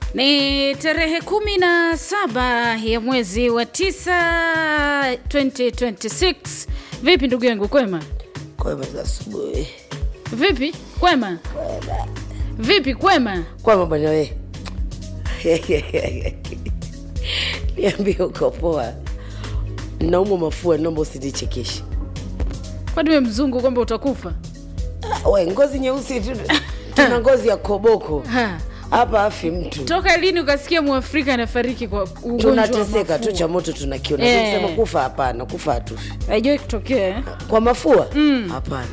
Ni tarehe kumi na saba ya mwezi wa tisa 2026. Vipi ndugu yangu, kwema? Kwema za asubuhi. Vipi kwema? Vipi kwema? Kwema bwana we. Niambie uko poa. Naumwa mafua, naomba usinichekeshe. Kwani we mzungu kwamba utakufa? Ah, We ngozi nyeusi tu. Tuna ngozi ya koboko. Ha. Hapa afi mtu. Toka lini ukasikia mwafrika anafariki kwa ugonjwa wa Tunateseka tu mafua? cha moto tunakiona. Eh. Tunasema kufa hapana, kufa hatufi. Haijawahi kutokea eh? Kwa mafua? Hapana.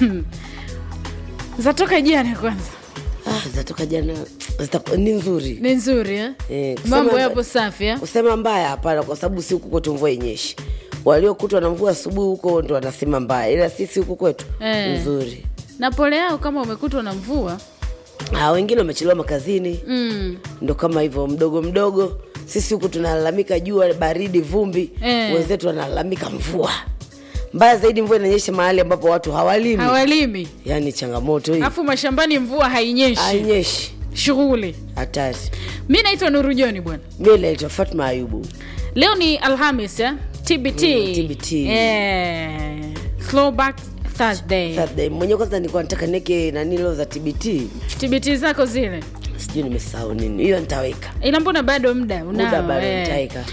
Zatoka jana kwanza. Ah, zatoka jana. Zita, ni nzuri. Ni nzuri eh? Eh, kusema Mambo mba- yapo safi eh? Kusema mbaya hapana, kwa sababu si huku kwetu mvua inyeshi. Waliokutwa na mvua asubuhi huko ndo wanasema mbaya, ila sisi huku kwetu Eh. nzuri. Na pole yao kama umekutwa na mvua. Ah, wengine wamechelewa makazini, Mm. ndo kama hivyo mdogo mdogo. Sisi huku tunalalamika jua, baridi, vumbi, Eh. wenzetu wanalalamika mvua. Mbaya zaidi, mvua inanyesha mahali ambapo watu hawalimi, Hawalimi. yaani changamoto hii, Alafu mashambani mvua hainyeshi. hainyeshi, Shughuli. hatari. Mi naitwa Nuru Joni bwana. Mimi naitwa Fatma Ayubu. Leo ni Alhamis eh? TBT. Mm, TBT. Eh, Throwback Thursday. Thursday mwenyewe kwanza nilikuwa nataka neke nani leo za TBT, TBT zako zile. sijui nimesahau nini, hiyo nitaweka ila mbona bado muda unao, Muda bado eh. nitaeka.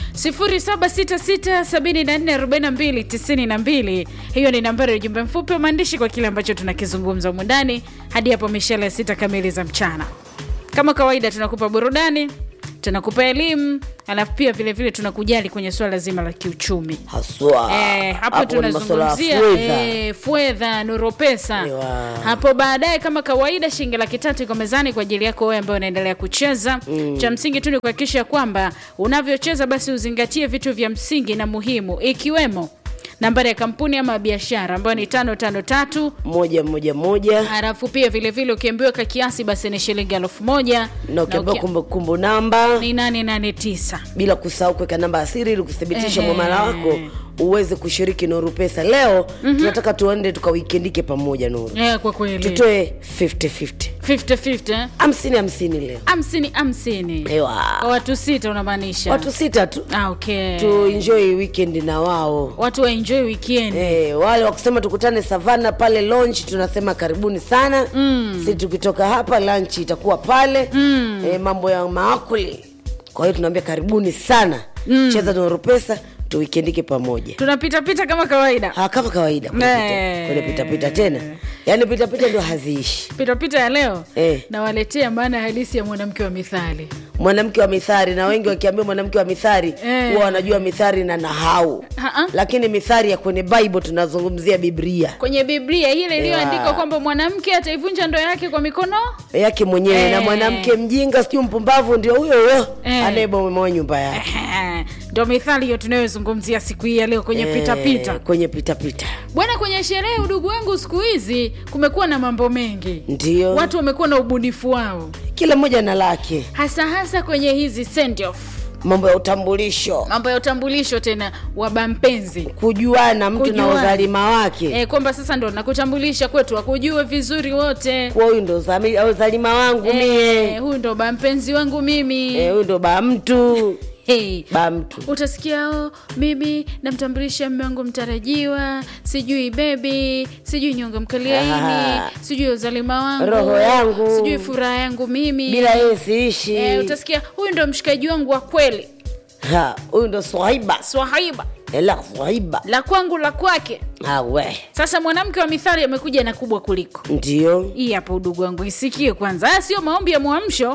0766744292 hiyo ni nambari ya ujumbe mfupi wa maandishi kwa kile ambacho tunakizungumza humu ndani hadi hapo mishale ya sita kamili za mchana kama kawaida tunakupa burudani tunakupa elimu alafu pia vile vile tunakujali kwenye suala zima la kiuchumi haswa. Eh, hapo Hapo ni masuala ya tunazungumzia fedha. eh, fedha nuru pesa Ewa. hapo baadaye kama kawaida shilingi laki tatu iko mezani kwa ajili yako wewe ambaye unaendelea kucheza mm. cha msingi tu ni kuhakikisha kwamba unavyocheza basi uzingatie vitu vya msingi na muhimu ikiwemo nambari ya kampuni ama biashara ambayo ni tano tano tatu moja moja moja halafu pia vile vile ukiambiwa ka kiasi basi ni shilingi elfu moja na ukiambiwa uki- kumbukumbu namba ni nane nane tisa bila kusahau kuweka namba ya siri ili kuthibitisha Ehe. mwamala wako uweze kushiriki Nuru Pesa. Leo tunataka tuende tukawikendike pamoja Nuru, Eh, kwa kweli tutoe 50-50 50-50 eh? hamsini hamsini leo. hamsini hamsini Ewa. Kwa watu sita unamaanisha Watu sita tu ah, okay. tu enjoy weekend na wao watu waenjoy weekend Eh, wale wakusema tukutane savana pale lunch tunasema karibuni sana mm. si tukitoka hapa lunch itakuwa pale mm. eh, mambo ya maakuli kwa hiyo tunaambia karibuni sana mm. cheza Nuru Pesa tuwikendike pamoja tunapitapita kama kawaida ha, kama kawaida kwenye Eh. pita- kwenye pitapita tena yaani pitapita ndio haziishi pitapita ya leo Eh. nawaletea maana halisi ya mwanamke wa mithali mwanamke wa mithari na wengi wakiambia mwanamke wa mithari Eh. huwa wanajua mithari na nahau Ha-ha. lakini mithari ya kwenye bible tunazungumzia biblia kwenye biblia ile iliyoandikwa Ewa. kwamba mwanamke ataivunja ndoa yake kwa mikono yake mwenyewe na Eh. mwanamke mjinga sijui mpumbavu ndio huyo huyo Eh. anayebomoa nyumba yake ndo mithali hiyo tunayozungumzia siku hii ya leo kwenye Eh, pitapita kwenye pitapita bwana kwenye sherehe udugu wangu siku hizi kumekuwa na mambo mengi ndio watu wamekuwa na ubunifu wao kila mmoja na lake hasa hasa kwenye hizi send off mambo ya utambulisho mambo ya utambulisho tena wa bampenzi kujuana mtu na Kujuana. uzalima wake e, kwamba sasa ndo nakutambulisha kwetu wakujue vizuri wote kuwa huyu ndo uzami- uzalima wangu e, mie huyu ndo bampenzi wangu mimi Eh, huyu ndo ba mtu hey. ba mtu utasikia oh, mimi namtambulisha mme wangu mtarajiwa sijui bebi sijui nyonga mkaliaini Ah. sijui uzalima wangu Roho yangu. sijui furaha yangu mimi bila yeye siishi e, utasikia huyu ndo mshikaji wangu wa kweli Ha, huyu ndo swahiba swahiba ela swahiba la kwangu la kwake awe sasa mwanamke wa mithali amekuja na kubwa kuliko ndio hii hapa udugu wangu isikie kwanza haya sio maombi ya mwamsho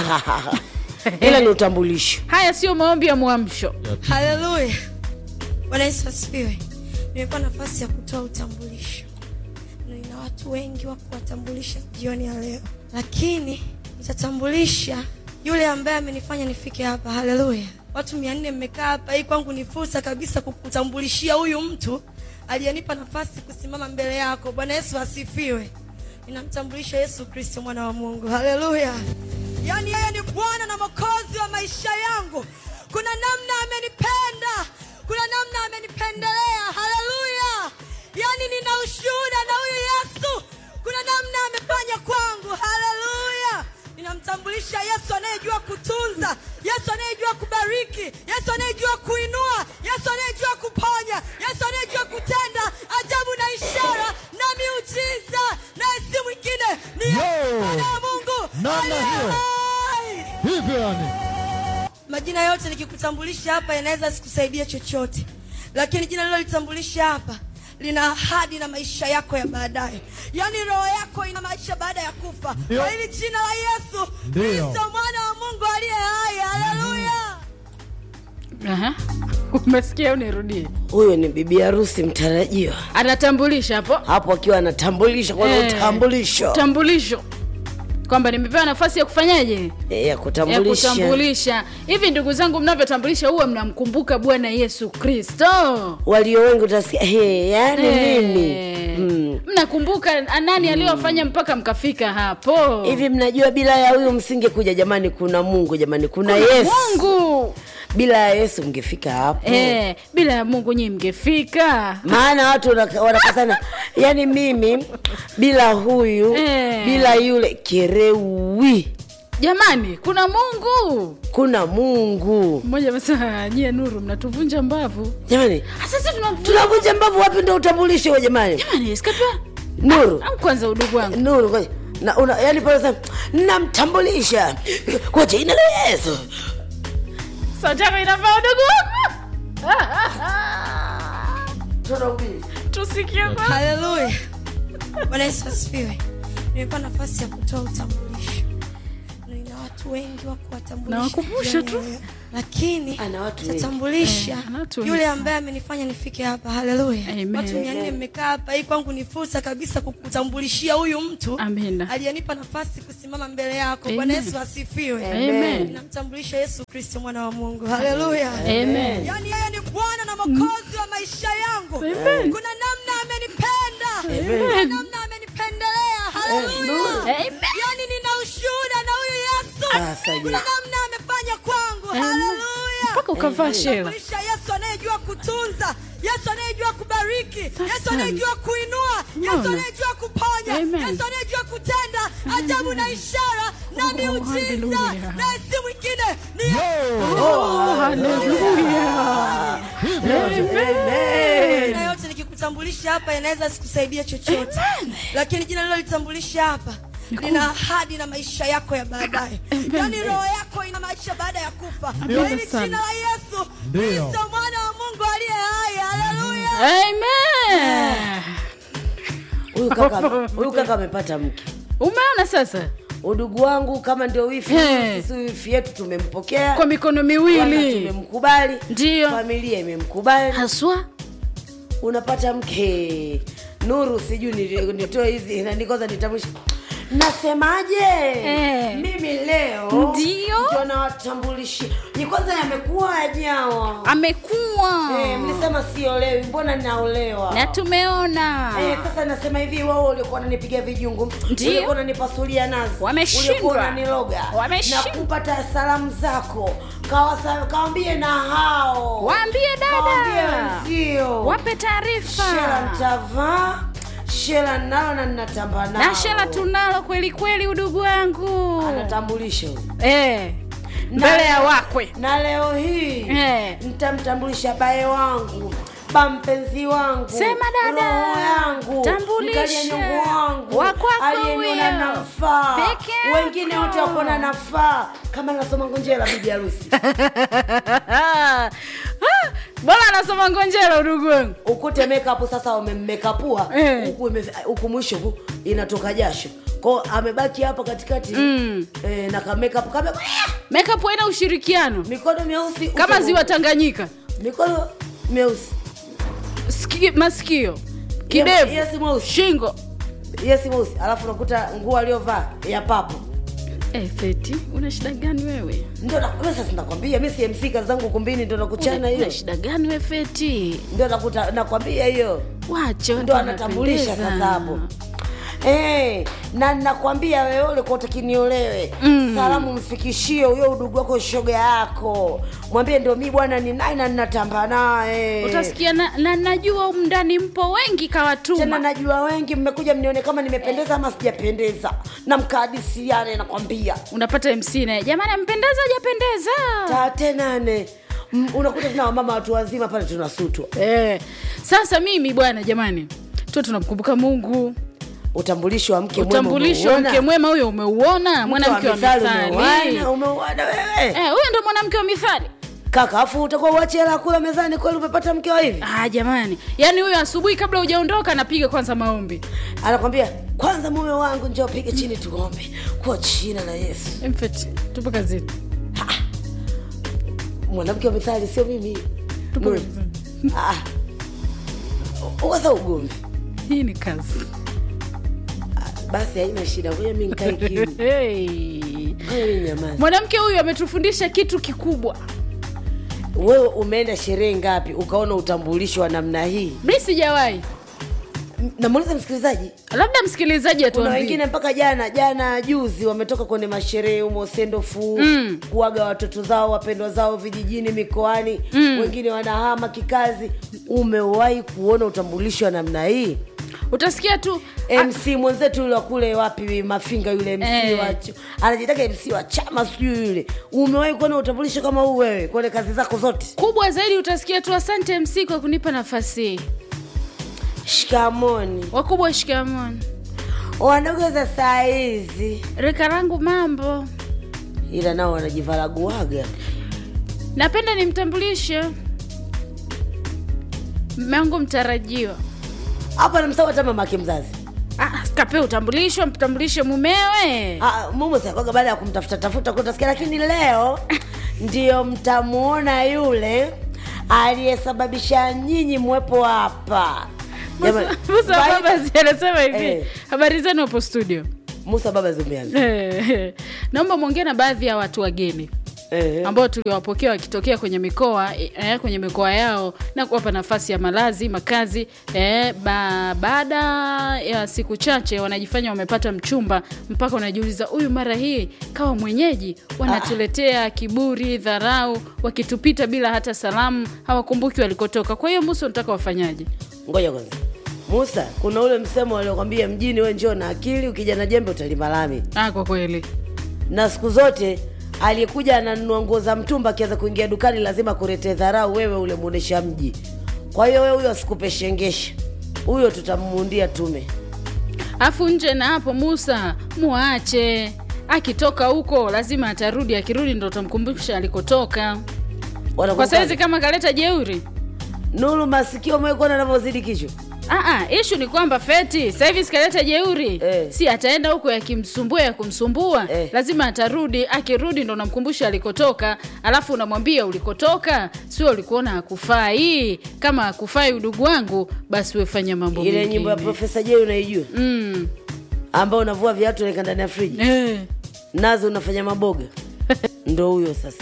ila ni utambulisho haya sio maombi ya mwamsho haleluya bwana yesu asifiwe nimekuwa nafasi ya kutoa utambulisho Na nina watu wengi wa kuwatambulisha jioni ya leo lakini nitatambulisha yule ambaye amenifanya nifike hapa haleluya watu mia nne mmekaa hapa hii kwangu ni fursa kabisa kukutambulishia huyu mtu aliyenipa nafasi kusimama mbele yako bwana yesu asifiwe ninamtambulisha yesu kristo mwana wa mungu haleluya yaani yeye ni bwana na mokozi wa maisha yangu kuna namna amenipenda kuna namna amenipendelea haleluya yaani nina ushuhuda na huyu yesu kuna namna amefanya kwangu haleluya ninamtambulisha ninatambulisha yesu anayejua kutunza yesu anayejua kubariki yesu anayejua kuinua yesu anayejua kuponya yesu anayejua kutenda ajabu na ishara na miujiza naye si mwingine ni Yo! Mwana wa mungu Namna aliye hiyo. hai. hivyo yani majina yote nikikutambulisha hapa yanaweza sikusaidia chochote lakini jina lilolitambulisha hapa lina ahadi na maisha yako ya baadaye yaani roho yako ina maisha baada ya kufa Ndio. kwa hili jina la yesu Ndio. kristo mwana wa mungu aliye hai haleluya Aha. umesikia unirudie huyo ni bibi harusi mtarajiwa anatambulisha hapo hapo akiwa anatambulisha kwanza Eh, utambulisho utambulisho kwamba nimepewa nafasi ya kufanyaje Eh, ya ya kutambulisha kutambulisha hivi ndugu zangu mnavyotambulisha huwa mnamkumbuka bwana yesu kristo walio wengi utasikia "He, yani Eh, mimi Mm. mnakumbuka nani aliyowafanya mpaka mkafika hapo hivi mnajua bila ya huyu msingekuja jamani kuna mungu jamani kuna, Kuna yesu mungu bila ya yesu mngefika hapo eh, bila ya mungu nyii mngefika maana watu wana- wanakasana yani mimi bila huyu Eh. bila yule kerewi jamani kuna mungu kuna mungu mmoja amesema nyie nuru mnatuvunja mbavu jamani Ah, sasa tuna- tunavunja mbavu wapi ndo utambulisho huo jamani jamani sikapia nuru au kwanza udugu wangu nuru ngoja. na una, yani pale sasa namtambulisha kwa jina la yesu sataka inavaa udugu wangu tusikie kwa haleluya bwana yesu asifiwe nimepewa nafasi ya kutoa utambulisho Na nina watu wengi wa kuwatambulisha Nawakumbusha jioni tu. ya leo. lakini Ana watu wengi. tatambulisha Eh, ana watu wengi yule sana. ambaye amenifanya nifike hapa haleluya Amen. watu mia nne mmekaa hapa hii kwangu ni fursa kabisa kukutambulishia huyu mtu Amina. aliyenipa nafasi kusimama mbele yako Amen. bwana yesu asifiwe Amen. namtambulisha yesu kristo mwana wa mungu haleluya Amen. yaani yeye ni bwana na mokozi wa maisha yangu Amen. kuna namna amenipenda kuna namna amenipendelea haleluya Amen. yaani nina ushuhuda na huyu yesu Sasa je. kuna namna amefanya kwangu haleluya mpaka ukavaa shela Tambulisha yesu anayejua kutunza yesu anayejua kubariki yesu anayejua kuinua yesu Unaona? anayejua kuponya Amen. yesu anayejua kutenda ajabu na ishara na miujiza hallelujah. naye si mwingine ni na yote nikikutambulisha hapa yanaweza sikusaidia chochote lakini jina lilolitambulisha hapa lina ahadi na maisha yako ya baadaye yaani roho yako ina maisha baada ya kufa kwa hili sana. jina la yesu Ndio. kristo mwana wa mungu aliye hai haleluya Amen. huyu kaka huyu kaka amepata mke umeona sasa udugu wangu kama ndio wifi Eh. sisi wifi yetu tumempokea kwa mikono Kwanza miwili tumemkubali Ndiyo. familia imemkubali haswa unapata mke nuru sijui ni- nitoe hizi nani kwanza nitambulishe nasemaje Eh. mimi leo Ndiyo. ndio nawatambulishi ni kwanza yamekuwa ajawa amekuwa eh, mlisema siolewi mbona naolewa na tumeona Eh, sasa nasema hivi wao uliokuwa unanipiga vijungu Ndiyo. uliokuwa unanipasulia nazi Wameshindwa. uliokuwa unaniloga na Wameshindwa. kupata salamu zako Kawasa- kawambie na hao Waambie dada. Kawambie wenzio wape shela taarifa ntavaa shela nalo na ninatamba nao na shela tunalo kweli kweli udugu wangu anatambulisha huyu. eh, Na- mbele ya wakwe na leo hii Eh. nitamtambulisha bae wangu ba mpenzi wangu Sema dada. roho yangu Tambulisha. mkalia nyungu wangu Wa kwako aliyeniona huyo. nafaa Peke yako. wengine wote wakona nafaa kama nasoma ngonjera bibi harusi Ah, bora anasoma ngonjera udugu wangu ukute makeup sasa wamemmekapua Eh. huku ime- huku mwisho hu- inatoka jasho kwao amebaki hapa katikati Mm. eh, na ka makeup kame makeup haina ushirikiano mikono myeusi kama uso- ziwa tanganyika mikono myeusi Siki, masikio kidevu yes mweusi shingo yes mweusi alafu unakuta nguo aliyovaa ya papo eh, feti una shida gani wewe ndio na- wewe sasa nakwambia mi CMC kazi zangu kumbini ndio nakuchana una, hiyo una shida gani we feti ndio nakuta nakwambia hiyo wache watu ndio anatambulisha wanapendeza. sasa hapo Eh, na nakwambia wewe ulikuwa utakiniolewe mm. salamu mfikishie huyo udugu wako shoga yako mwambie ndio mi bwana ni naye na ninatamba naye utasikia na, na najua humu ndani mpo wengi tena kawatuma najua wengi mmekuja mnione kama nimependeza ama sijapendeza na mkahadisiane nakwambia unapata mc naye jamani ampendeza ajapendeza tate nane M- unakuta tuna wamama watu wazima pale tunasutwa eh. sasa mimi bwana jamani tu tunamkumbuka mungu utambulisho wa mke mwema utambulisho wa umeuona? mke mwema huyo umeuona mwanamke wa mithali mithali umeuona, umeuona wewe Eh, huyo ndo mwanamke wa mithali kaka afu utakuwa uache hela kula mezani kweli umepata mke wa hivi ah, jamani yaani huyo asubuhi kabla hujaondoka anapiga kwanza maombi anakwambia kwanza mume wangu njoo pige chini tuombe kwa jina la yesu Mfeti, tupo kazini mwanamke wa mithali sio mimi tupo Nuru. kazini Ah. uweza ugomvi hii ni kazi basi haina shida ngoja mi nkae kimya hey. Ngoja mi nyamaze mwanamke huyu ametufundisha kitu kikubwa wewe umeenda sherehe ngapi ukaona utambulisho wa namna hii mi sijawahi M- namuuliza msikilizaji labda msikilizaji kuna atuambie wengine mpaka jana jana juzi wametoka kwenye masherehe humo sendofu Mm. kuaga watoto zao wapendwa zao vijijini mikoani Mm. wengine wanahama kikazi umewahi kuona utambulisho wa namna hii utasikia tu mc mwenzetu yule wa kule wapi mafinga yule mc Eh. wa ch- anajitaka mc wa chama sijui yule umewahi kuona utambulisho kama huu wewe kwenye kazi zako zote kubwa zaidi utasikia tu asante mc kwa kunipa nafasi hii shikamoni wakubwa shikamoni wadogo za saa hizi rika langu mambo ila nao wanajivalaguaga napenda nimtambulishe mangu mtarajiwa hapa namsawa hata mamake mzazi Ah, kape utambulisho mtambulishe mumewe Ah, mumu sakwaga baada ya kumtafuta tafuta kutasikia lakini leo ndio mtamuona yule aliyesababisha nyinyi mwepo hapa Jamani, Musa- musa Baida- babasi anasema hivi Eh. habari zenu hapo studio musa baba zimeanza Eh, naomba mwongee na baadhi ya watu wageni Eh. ambao tuliwapokea wakitokea kwenye mikoa eh, kwenye mikoa yao na kuwapa nafasi ya malazi makazi eh, ba, baada ya siku chache wanajifanya wamepata mchumba mpaka unajiuliza huyu mara hii kawa mwenyeji wanatuletea kiburi dharau wakitupita bila hata salamu hawakumbuki walikotoka kwa hiyo musa unataka wafanyaje ngoja kwanza musa kuna ule msemo waliokwambia mjini we njoo na akili ukija na jembe utalima lami ah, kwa kweli na siku zote aliyekuja ananunua nguo za mtumba akianza kuingia dukani lazima kuletee dharau wewe ule muonesha mji kwa hiyo wewe huyo asikupe shengesha huyo tutamuundia tume afu nje na hapo musa muache akitoka huko lazima atarudi akirudi ndo utamkumbusha alikotoka kwa Wanakuwa- saizi kama kaleta jeuri nuru masikio umekuona anavyozidi kichwa Aa, ishu ni kwamba feti sasa hivi sikaleta jeuri Eh. si ataenda huko yakimsumbua ya kumsumbua Eh. lazima atarudi akirudi ndo unamkumbusha alikotoka alafu unamwambia ulikotoka sio ulikuona hakufai kama hakufai udugu wangu basi wefanya mambo ile mengine. nyimbo ya profesa j unaijua mm. ambao unavua viatu unaeka ndani ya friji eh. nazo unafanya maboga ndo huyo sasa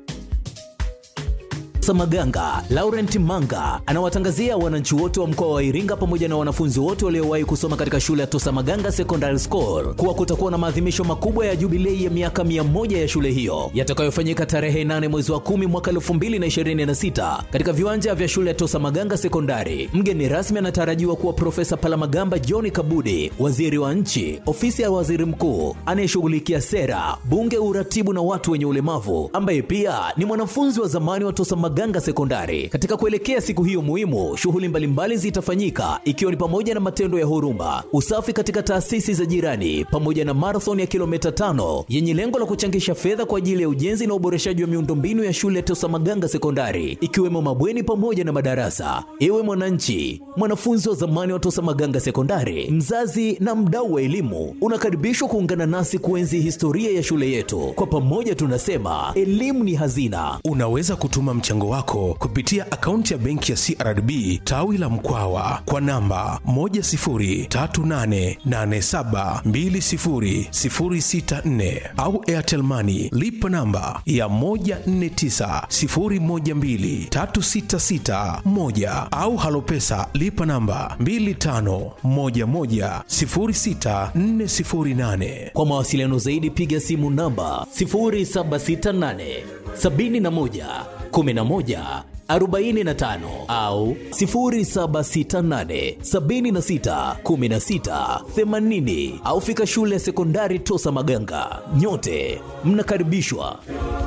Samaganga, Laurent Manga anawatangazia wananchi wote wa mkoa wa Iringa pamoja na wanafunzi wote waliowahi kusoma katika shule ya Tosa Maganga Secondary School kuwa kutakuwa na maadhimisho makubwa ya jubilei ya miaka 100 ya shule hiyo yatakayofanyika tarehe 8 mwezi wa 10 mwaka 2026 katika viwanja vya shule ya Tosa Maganga Sekondari. Mgeni rasmi anatarajiwa kuwa Profesa Palamagamba John Kabudi, waziri wa nchi, ofisi ya waziri mkuu anayeshughulikia sera, bunge, uratibu na watu wenye ulemavu, ambaye pia ni mwanafunzi wa zamani wa Tosa Maganga Sekondari. Katika kuelekea siku hiyo muhimu, shughuli mbalimbali zitafanyika ikiwa ni pamoja na matendo ya huruma, usafi katika taasisi za jirani, pamoja na marathon ya kilomita tano yenye lengo la kuchangisha fedha kwa ajili ya ujenzi na uboreshaji wa miundombinu ya shule ya Tosa Maganga Sekondari, ikiwemo mabweni pamoja na madarasa. Ewe mwananchi, mwanafunzi wa zamani wa Tosa Maganga Sekondari, mzazi na mdau wa elimu, unakaribishwa kuungana nasi kuenzi historia ya shule yetu. Kwa pamoja tunasema elimu ni hazina. Unaweza kutuma mchango mchango wako kupitia akaunti ya benki ya CRDB tawi la Mkwawa kwa namba 10388720064 au Airtel Money lipa namba ya 1490123661 au Halopesa lipa namba 25110648. Kwa mawasiliano zaidi piga simu namba 0768 71 11 45 au 0768 76 16 80 au fika shule ya sekondari Tosa Maganga. Nyote mnakaribishwa.